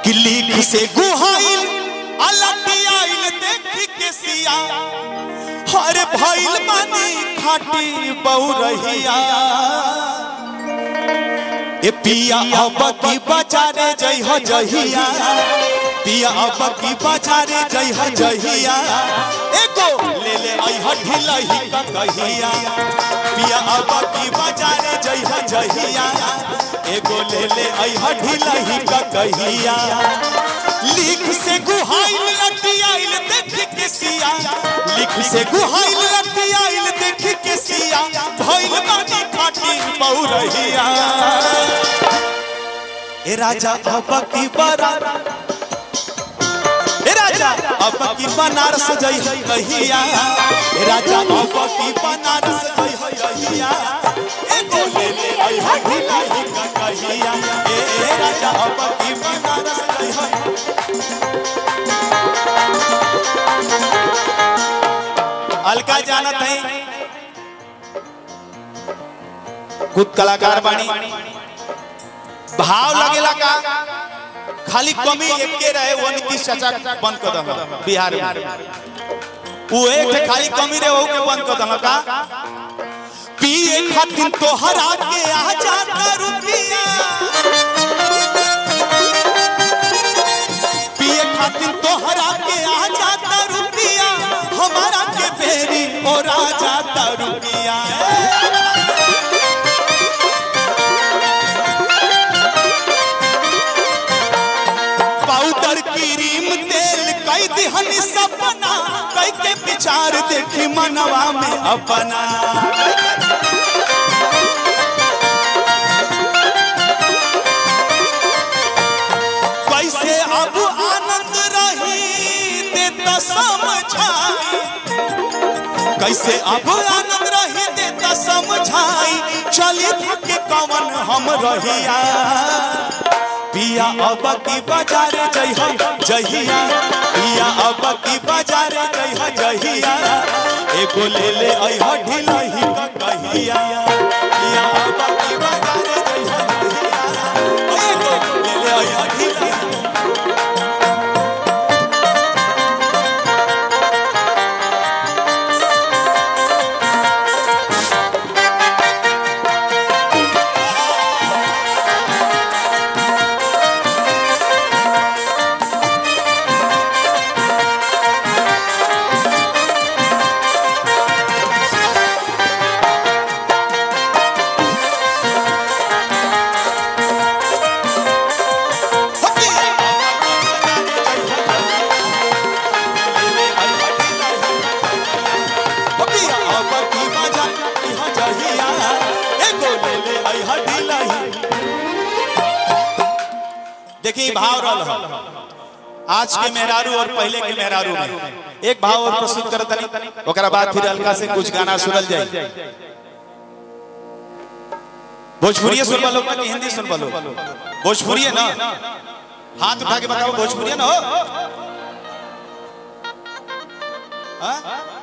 कि लीक से गुहाइल अलटियाइल देख के सिया हर भइल बानी खाटी बहु रहिया ए पिया अब की बाजारे जई हो जहिया पिया अब की बाजारे जई हो जहिया एगो ले ले आई हो ढिलही का कहिया पिया अब की बाजारे जई हो जहिया एगो ले ले आई हो ढिलही का कहिया लिख से गुहाइल लटियाइल देख के सिया लिख से गुहाइल लटियाइल देख के सिया भइल बानी खाटी बहु रहिया ए राजा अब की बरा ए राजा अब की बनारस जई है कहिया ए राजा अब की बनारस जई है कहिया ए गो ले ले आई है ढिलाई का कहिया ए ए राजा अब की बनारस जई है अलका जानत है खुद कलाकार बानी भाव लगेला का खाली कमी एके रहे वो नीतीश चाचा बंद कर दम बिहार में वो एक ठे खाली कमी रहे वो के बंद कर दम का पिए खातिर तोहरा के आ जाता रुपिया पिए खातिर तोहरा के आ जाता रुपिया हमारा के बेरी और आ जाता रुपिया पाउडर क्रीम तेल कई दिहन सपना कई के विचार देखी मनवा में अपना कैसे अब आनंद रही देता समझाई कैसे अब आनंद रही देता समझाई चली थके कवन हम रहिया पिया अब की बाजार जई हो जहिया पिया अब की बाजार जई हो जहिया एगो ले ले आई हो ढिलही का कहिया पिया अब की बाजार जई हो जहिया एगो ले ले आई हो ढिलही देखिए भाव रल हो आज के मेहरारू और पहले के मेहरारू में एक भाव और प्रस्तुत करत तनी ओकरा बाद फिर हल्का से कुछ गाना सुनल जाए भोजपुरी सुन लो कि हिंदी सुन लो भोजपुरी ना हाथ उठा के बताओ भोजपुरी ना हो हाँ?